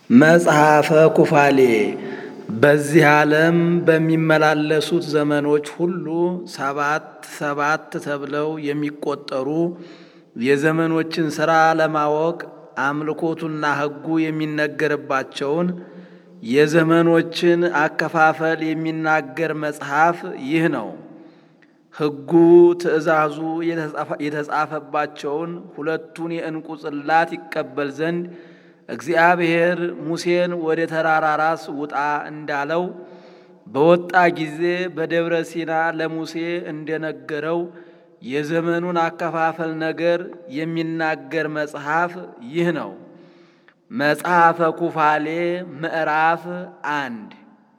መጽሐፈ ኩፋሌ በዚህ ዓለም በሚመላለሱት ዘመኖች ሁሉ ሰባት ሰባት ተብለው የሚቆጠሩ የዘመኖችን ሥራ ለማወቅ አምልኮቱና ሕጉ የሚነገርባቸውን የዘመኖችን አከፋፈል የሚናገር መጽሐፍ ይህ ነው። ሕጉ ትእዛዙ የተጻፈባቸውን ሁለቱን የዕንቁ ጽላት ይቀበል ዘንድ እግዚአብሔር ሙሴን ወደ ተራራ ራስ ውጣ እንዳለው በወጣ ጊዜ በደብረ ሲና ለሙሴ እንደነገረው የዘመኑን አከፋፈል ነገር የሚናገር መጽሐፍ ይህ ነው። መጽሐፈ ኩፋሌ ምዕራፍ አንድ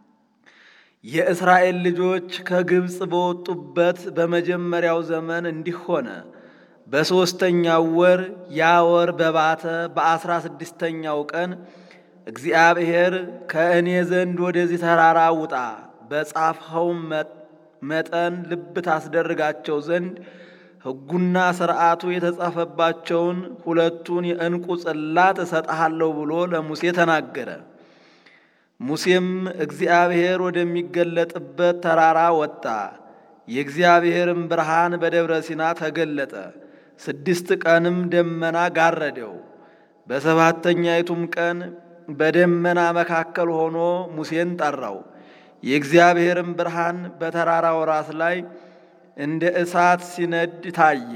የእስራኤል ልጆች ከግብፅ በወጡበት በመጀመሪያው ዘመን እንዲህ ሆነ። በሦስተኛው ወር ያ ወር በባተ በአስራ ስድስተኛው ቀን እግዚአብሔር ከእኔ ዘንድ ወደዚህ ተራራ ውጣ፣ በጻፍኸውም መጠን ልብ ታስደርጋቸው ዘንድ ሕጉና ሥርዓቱ የተጻፈባቸውን ሁለቱን የዕንቁ ጽላት እሰጥሃለሁ ብሎ ለሙሴ ተናገረ። ሙሴም እግዚአብሔር ወደሚገለጥበት ተራራ ወጣ። የእግዚአብሔርም ብርሃን በደብረ ሲና ተገለጠ። ስድስት ቀንም ደመና ጋረደው። በሰባተኛይቱም ቀን በደመና መካከል ሆኖ ሙሴን ጠራው። የእግዚአብሔርም ብርሃን በተራራው ራስ ላይ እንደ እሳት ሲነድ ታየ።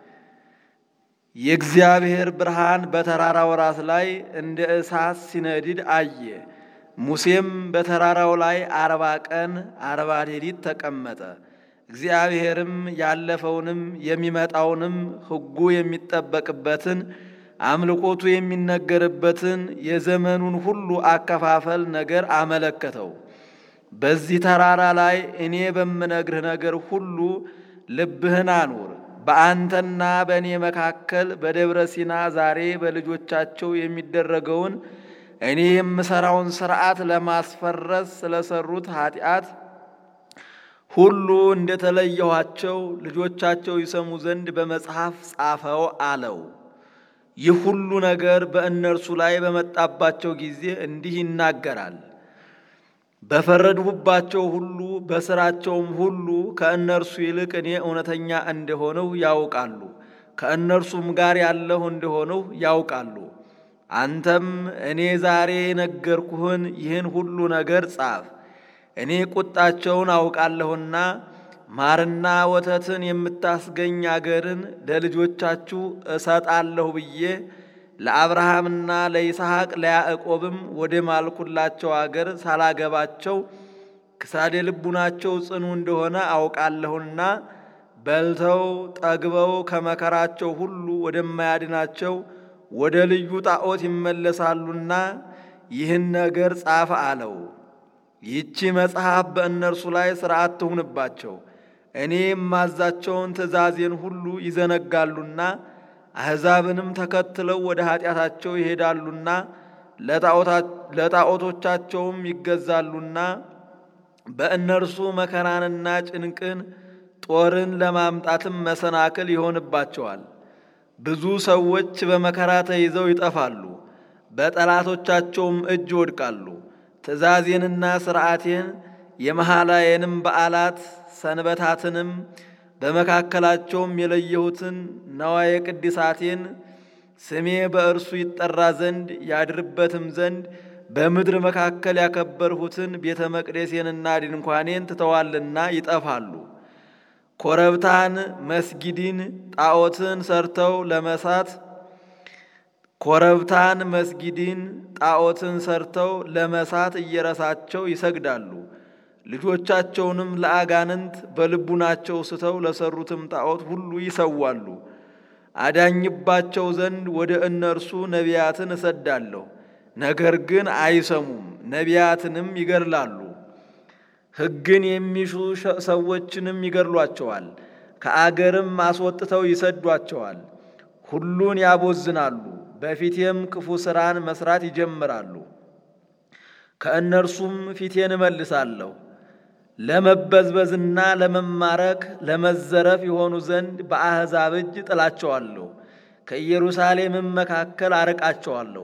የእግዚአብሔር ብርሃን በተራራው ራስ ላይ እንደ እሳት ሲነድድ አየ። ሙሴም በተራራው ላይ አርባ ቀን አርባ ሌሊት ተቀመጠ። እግዚአብሔርም ያለፈውንም የሚመጣውንም ሕጉ የሚጠበቅበትን አምልኮቱ የሚነገርበትን የዘመኑን ሁሉ አከፋፈል ነገር አመለከተው። በዚህ ተራራ ላይ እኔ በምነግርህ ነገር ሁሉ ልብህን አኑር። በአንተና በእኔ መካከል በደብረ ሲና ዛሬ በልጆቻቸው የሚደረገውን እኔ የምሠራውን ሥርዓት ለማስፈረስ ስለሰሩት ኃጢአት ሁሉ እንደተለየኋቸው ልጆቻቸው ይሰሙ ዘንድ በመጽሐፍ ጻፈው አለው። ይህ ሁሉ ነገር በእነርሱ ላይ በመጣባቸው ጊዜ እንዲህ ይናገራል። በፈረድሁባቸው ሁሉ በሥራቸውም ሁሉ ከእነርሱ ይልቅ እኔ እውነተኛ እንደሆነው ያውቃሉ፣ ከእነርሱም ጋር ያለሁ እንደሆነው ያውቃሉ። አንተም እኔ ዛሬ የነገርኩህን ይህን ሁሉ ነገር ጻፍ። እኔ ቁጣቸውን አውቃለሁና ማርና ወተትን የምታስገኝ አገርን ለልጆቻችሁ እሰጣለሁ ብዬ ለአብርሃምና ለይስሐቅ ለያዕቆብም ወደ ማልኩላቸው አገር ሳላገባቸው ክሳዴ ልቡናቸው ጽኑ እንደሆነ አውቃለሁና በልተው ጠግበው ከመከራቸው ሁሉ ወደማያድናቸው ወደ ልዩ ጣዖት ይመለሳሉና ይህን ነገር ጻፍ አለው። ይህቺ መጽሐፍ በእነርሱ ላይ ሥርዓት ትሁንባቸው። እኔ የማዛቸውን ትእዛዜን ሁሉ ይዘነጋሉና አሕዛብንም ተከትለው ወደ ኀጢአታቸው ይሄዳሉና ለጣዖቶቻቸውም ይገዛሉና በእነርሱ መከራንና ጭንቅን ጦርን ለማምጣትም መሰናክል ይሆንባቸዋል። ብዙ ሰዎች በመከራ ተይዘው ይጠፋሉ፣ በጠላቶቻቸውም እጅ ይወድቃሉ። ትእዛዜንና ሥርዓቴን የመሐላዬንም በዓላት ሰንበታትንም በመካከላቸውም የለየሁትን ነዋየ ቅድሳቴን ስሜ በእርሱ ይጠራ ዘንድ ያድርበትም ዘንድ በምድር መካከል ያከበርሁትን ቤተ መቅደሴንና ድንኳኔን ትተዋልና ይጠፋሉ። ኮረብታን፣ መስጊድን፣ ጣዖትን ሰርተው ለመሳት ኮረብታን፣ መስጊድን፣ ጣዖትን ሰርተው ለመሳት እየረሳቸው ይሰግዳሉ። ልጆቻቸውንም ለአጋንንት በልቡናቸው ስተው ለሰሩትም ጣዖት ሁሉ ይሰዋሉ። አዳኝባቸው ዘንድ ወደ እነርሱ ነቢያትን እሰዳለሁ፣ ነገር ግን አይሰሙም፣ ነቢያትንም ይገድላሉ። ሕግን የሚሹ ሰዎችንም ይገድሏቸዋል፣ ከአገርም አስወጥተው ይሰዷቸዋል። ሁሉን ያቦዝናሉ፣ በፊቴም ክፉ ሥራን መስራት ይጀምራሉ። ከእነርሱም ፊቴን እመልሳለሁ ለመበዝበዝና ለመማረክ ለመዘረፍ የሆኑ ዘንድ በአሕዛብ እጅ ጥላቸዋለሁ። ከኢየሩሳሌምም መካከል አርቃቸዋለሁ።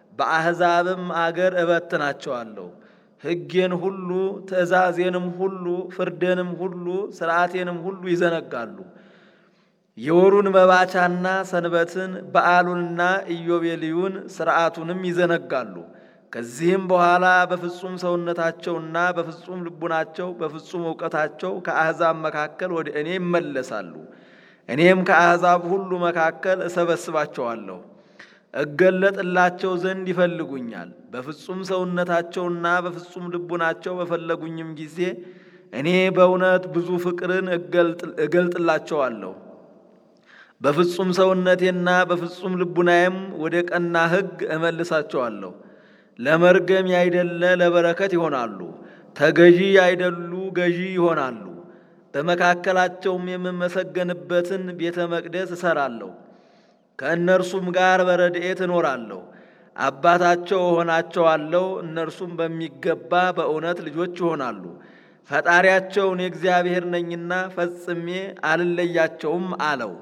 በአሕዛብም አገር እበትናቸዋለሁ። ሕጌን ሁሉ ትእዛዜንም ሁሉ ፍርዴንም ሁሉ ሥርዓቴንም ሁሉ ይዘነጋሉ። የወሩን መባቻና ሰንበትን በዓሉንና ኢዮቤልዩን ሥርዓቱንም ይዘነጋሉ። ከዚህም በኋላ በፍጹም ሰውነታቸውና በፍጹም ልቡናቸው በፍጹም እውቀታቸው ከአሕዛብ መካከል ወደ እኔ ይመለሳሉ። እኔም ከአሕዛብ ሁሉ መካከል እሰበስባቸዋለሁ። እገለጥላቸው ዘንድ ይፈልጉኛል። በፍጹም ሰውነታቸውና በፍጹም ልቡናቸው በፈለጉኝም ጊዜ እኔ በእውነት ብዙ ፍቅርን እገልጥላቸዋለሁ። በፍጹም ሰውነቴና በፍጹም ልቡናዬም ወደ ቀና ሕግ እመልሳቸዋለሁ። ለመርገም ያይደለ ለበረከት ይሆናሉ። ተገዢ ያይደሉ ገዢ ይሆናሉ። በመካከላቸውም የምመሰገንበትን ቤተ መቅደስ እሰራለሁ። ከእነርሱም ጋር በረድኤት እኖራለሁ። አባታቸው እሆናቸዋለሁ። እነርሱም በሚገባ በእውነት ልጆች ይሆናሉ። ፈጣሪያቸውን የእግዚአብሔር ነኝና ፈጽሜ አልለያቸውም አለው።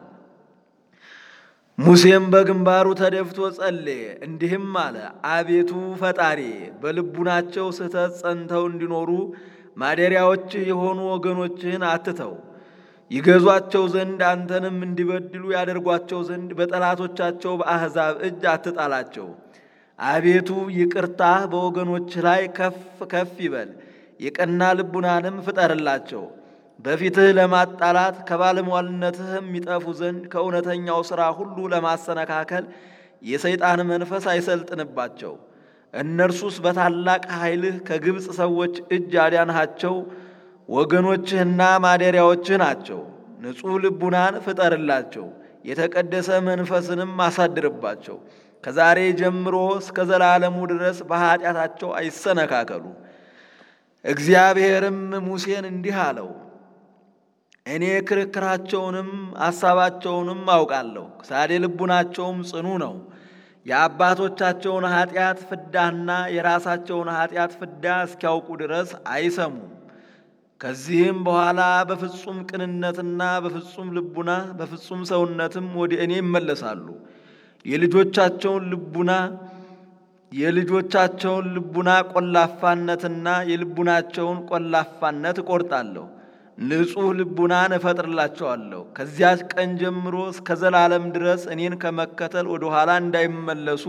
ሙሴም በግንባሩ ተደፍቶ ጸለየ፣ እንዲህም አለ። አቤቱ ፈጣሪ በልቡናቸው ስህተት ጸንተው እንዲኖሩ ማደሪያዎችህ የሆኑ ወገኖችህን አትተው። ይገዟቸው ዘንድ አንተንም እንዲበድሉ ያደርጓቸው ዘንድ በጠላቶቻቸው በአሕዛብ እጅ አትጣላቸው። አቤቱ ይቅርታህ በወገኖችህ ላይ ከፍ ከፍ ይበል፣ የቀና ልቡናንም ፍጠርላቸው። በፊትህ ለማጣላት ከባለሟልነትህም የሚጠፉ ዘንድ ከእውነተኛው ሥራ ሁሉ ለማሰነካከል የሰይጣን መንፈስ አይሰልጥንባቸው። እነርሱስ በታላቅ ኃይልህ ከግብፅ ሰዎች እጅ ያዳንሃቸው ወገኖችህና ማደሪያዎችህ ናቸው። ንጹሕ ልቡናን ፍጠርላቸው፣ የተቀደሰ መንፈስንም አሳድርባቸው። ከዛሬ ጀምሮ እስከ ዘላለሙ ድረስ በኀጢአታቸው አይሰነካከሉ። እግዚአብሔርም ሙሴን እንዲህ አለው፣ እኔ ክርክራቸውንም አሳባቸውንም አውቃለሁ። ሳዴ ልቡናቸውም ጽኑ ነው። የአባቶቻቸውን ኀጢአት ፍዳና የራሳቸውን ኀጢአት ፍዳ እስኪያውቁ ድረስ አይሰሙም። ከዚህም በኋላ በፍጹም ቅንነትና በፍጹም ልቡና በፍጹም ሰውነትም ወደ እኔ ይመለሳሉ። የልጆቻቸውን ልቡና የልጆቻቸውን ልቡና ቆላፋነትና የልቡናቸውን ቆላፋነት እቆርጣለሁ። ንጹሕ ልቡናን እፈጥርላቸዋለሁ። ከዚያች ቀን ጀምሮ እስከ ዘላለም ድረስ እኔን ከመከተል ወደ ኋላ እንዳይመለሱ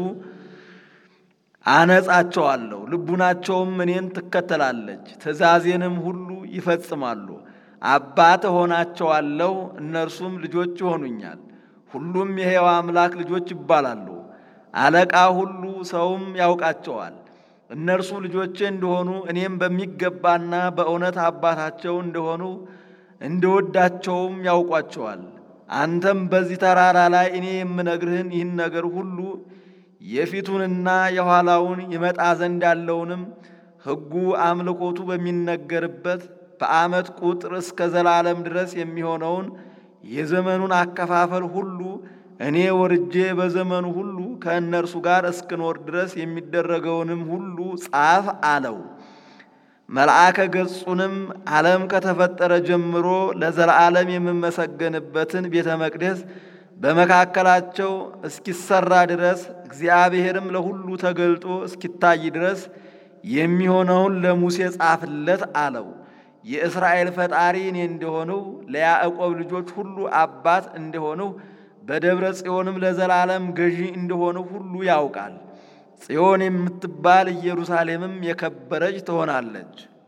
አነጻቸዋለሁ። ልቡናቸውም እኔን ትከተላለች፣ ትእዛዜንም ሁሉ ይፈጽማሉ። አባት እሆናቸዋለሁ፣ እነርሱም ልጆች ይሆኑኛል። ሁሉም የሕያው አምላክ ልጆች ይባላሉ። አለቃ ሁሉ ሰውም ያውቃቸዋል። እነርሱ ልጆቼ እንደሆኑ እኔም በሚገባና በእውነት አባታቸው እንደሆኑ እንደወዳቸውም ያውቋቸዋል። አንተም በዚህ ተራራ ላይ እኔ የምነግርህን ይህን ነገር ሁሉ የፊቱንና የኋላውን ይመጣ ዘንድ ያለውንም ሕጉ አምልኮቱ በሚነገርበት በዓመት ቁጥር እስከ ዘላለም ድረስ የሚሆነውን የዘመኑን አከፋፈል ሁሉ እኔ ወርጄ በዘመኑ ሁሉ ከእነርሱ ጋር እስክኖር ድረስ የሚደረገውንም ሁሉ ጻፍ አለው። መልአከ ገጹንም ዓለም ከተፈጠረ ጀምሮ ለዘላለም የምመሰገንበትን ቤተ መቅደስ በመካከላቸው እስኪሰራ ድረስ እግዚአብሔርም ለሁሉ ተገልጦ እስኪታይ ድረስ የሚሆነውን ለሙሴ ጻፍለት አለው። የእስራኤል ፈጣሪ እኔ እንደሆነው ለያዕቆብ ልጆች ሁሉ አባት እንደሆነው በደብረ ጽዮንም ለዘላለም ገዢ እንደሆነው ሁሉ ያውቃል። ጽዮን የምትባል ኢየሩሳሌምም የከበረች ትሆናለች።